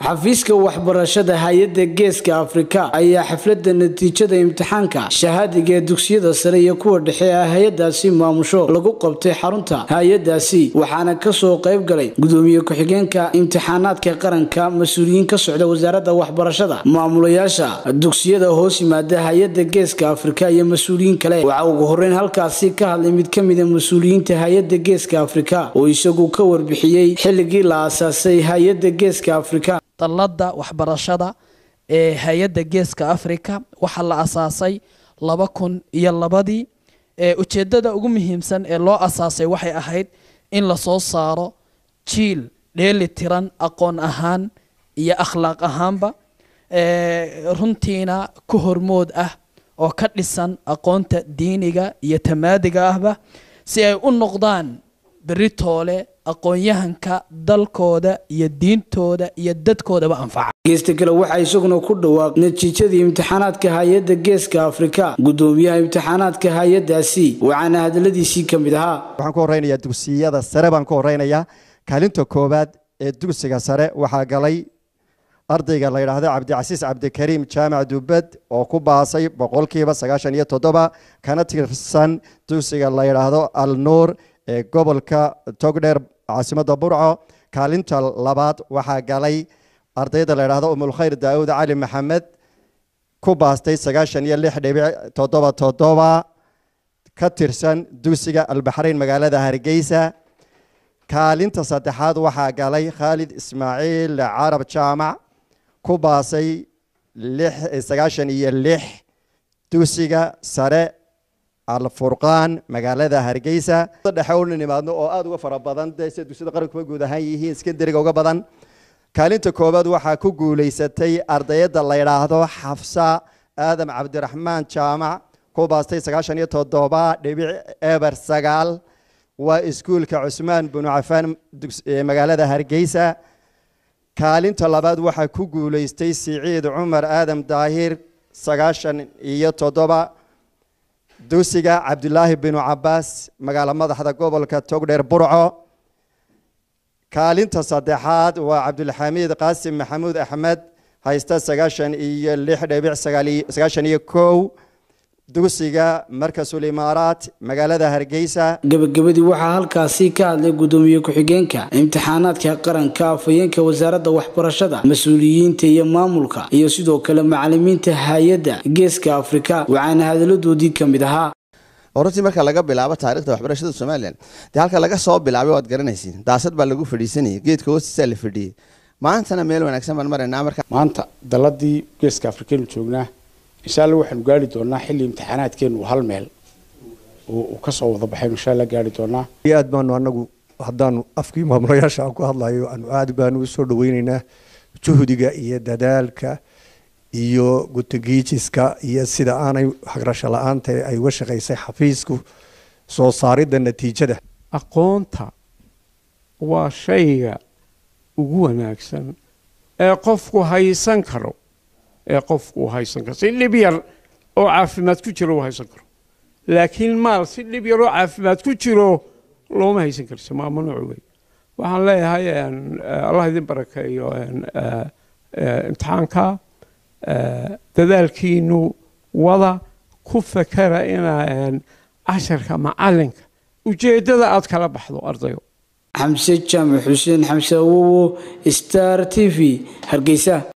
xafiiska waxbarashada hay-adda geeska afrika ayaa xafladda natiijada imtixaanka shahaadiga ee dugsiyada sare iyo kuwa dhexe ee hay-adaasi maamusho lagu qabtay xarunta hay-adaasi waxaana kasoo qayb galay gudoomiye ku-xigeenka imtixaanaadka qaranka mas-uuliyiin ka socda wasaaradda waxbarashada maamulayaasha dugsiyada hoos yimaada hay-adda geeska afrika iyo mas-uuliyiin kale waxaa ugu horeyn halkaasi ka hadlay mid ka mida mas-uuliyiinta hay-adda geeska afrika oo isagu ka warbixiyey xilligii la aasaasay hay-adda geeska afrika dallada waxbarashada ee hay-adda geeska africa waxaa la asaasay laba kun iyo labadii ujeedada ugu muhiimsan ee loo asaasay waxay ahayd in lasoo saaro jiil dheeli tiran aqoon ahaan iyo akhlaaq ahaanba runtiina ku hormood ah oo ka dhisan aqoonta diiniga iyo tamaadiga ahba si ay u noqdaan beritoole aqoon-yahanka dalkooda iyo diintooda iyo dadkoodaba anfaca geesta kale waxaa isaguna ku dhawaaq natiijadii imtixaanaadka hay-adda geeska afrika gudoomiyaha imtixaanaadka hay-adaasi waxaana hadaladiisii ka mid ahaa waxaan ku horeynayaa dugsiyada sare baan ku horeynayaa kaalinta koowaad ee dugsiga sare waxaa galay ardayga la yidhaahdo cabdicasiis cabdikariim jaamac dubed oo ku baasay boqolkiiba sagaashan iyo toddoba kana tirsan dugsiga la yidhaahdo al nuur ee gobolka togdheer caasimadda burco kaalinta labaad waxaa galay ardayda la yidhaahdo umulkhayr daawud cali maxamed ku baastay sagaashan iyo lix dhibic toddoba toddoba ka tirsan dugsiga albaxrayn magaalada hargeysa kaalinta saddexaad waxaa galay khaalid ismaaciil carab jaamac ku baasay sagaashan iyo lix dugsiga sare alfurqaan magaalada hargeysa dhexe una nimaadno oo aada uga fara badan de sida dugsiyada qarankuba guud ahaan yihiin iskandariga uga badan kaalinta koowaad waxaa ku guuleysatay ardayada la yidhaahdo xafsa aadam cabdiraxmaan jaamac ku baastay sagaashan iyo toddoba dhibic eber sagaal waa iskuulka cusmaan binu cafaan magaalada hargeysa kaalinta labaad waxaa ku guuleystay siciid cumar aadam daahir sagaashan iyo toddoba dugsiga cabdulaahi binu cabaas magaalo madaxda gobolka togdheer burco kaalinta saddexaad waa cabdulxamiid qaasim maxamuud axmed haysta sagaashan iyo lix dhibic sagaashan iyo kow dugsiga markasul imaaraat magaalada hargeysa gabagabadii waxaa halkaasi ka hadlay gudoomiye ku-xigeenka imtixaanaadka qaranka afhayeenka wasaaradda waxbarashada mas-uuliyiinta iyo maamulka iyo sidoo kale macalimiinta hay-adda geeska afrika waxaana hadaladoodii ka mid ahaa runtii marka laga bilaabo taarikhda waxbarashada somalilan dee halka laga soo bilaabay waad garanaysiin daasad baa lagu fadhiisanayay geedka hoostiisaa la fadhiyey maantana meel wanaagsan baan maraynaa marka maanta daladii geeska afrikaynu joognaa insha alla waxaanu gaari doonaa xilli imtixaanaadkeenu hal meel uu kasoo wada baxaynu insha alla gaari doonaa aad baanu anagu haddaanu afkii maamulayaasha aan ku hadlayo aanu aad baanu usoo dhaweyneynaa juhdiga iyo dadaalka iyo gutagiijiska iyo sida aanay hagrasho la-aanta ay uga shaqaysay xafiisku soo saaridda natiijada aqoonta waa shayga ugu wanaagsan ee qofku haysan karo ee qofku uu haysan karo si dhib yar oo caafimaad ku jiro uu haysan karo laakiin maal si dhib yar oo caafimaad ku jiro looma haysan karso maa mamnuuc wey waxaan leeyahay allah idin barakeeyo imtixaanka dadaalkiinu wada ku fakera inaa casharka macalinka ujeeddada aad kala baxdo ardayo xamse jaamac xuseen xamse awowo star t v hargeysa